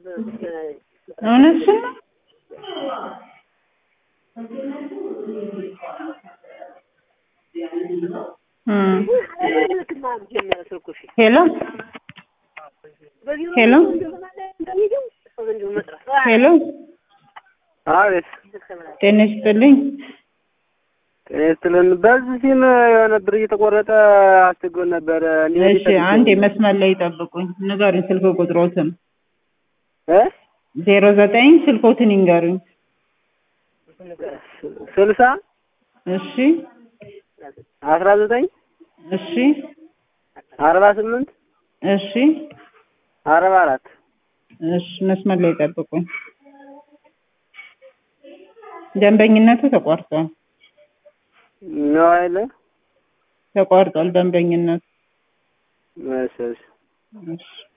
እውነትሽን ነው? እም ሄሎ ሄሎ ሄሎ አቤት ጤና ይስጥልኝ። ጤና ይስጥልን። በዚህ ሲም የሆነ ብር እየተቆረጠ አስቸግሮን ነበር። እንዲህ እሺ አንድ መስመር ላይ ይጠብቁኝ። ንገሩኝ ስልክ ቁጥሮትን እ ዜሮ ዘጠኝ ስልኮትን ይንገሩኝ። ስልሳ እሺ አስራ ዘጠኝ እሺ አርባ ስምንት እሺ አርባ አራት እሺ መስመር ላይ ይጠብቁኝ። ደንበኝነቱ ተቋርጧል ነው አይለ ተቋርጧል ደንበኝነቱ። እሺ እሺ እሺ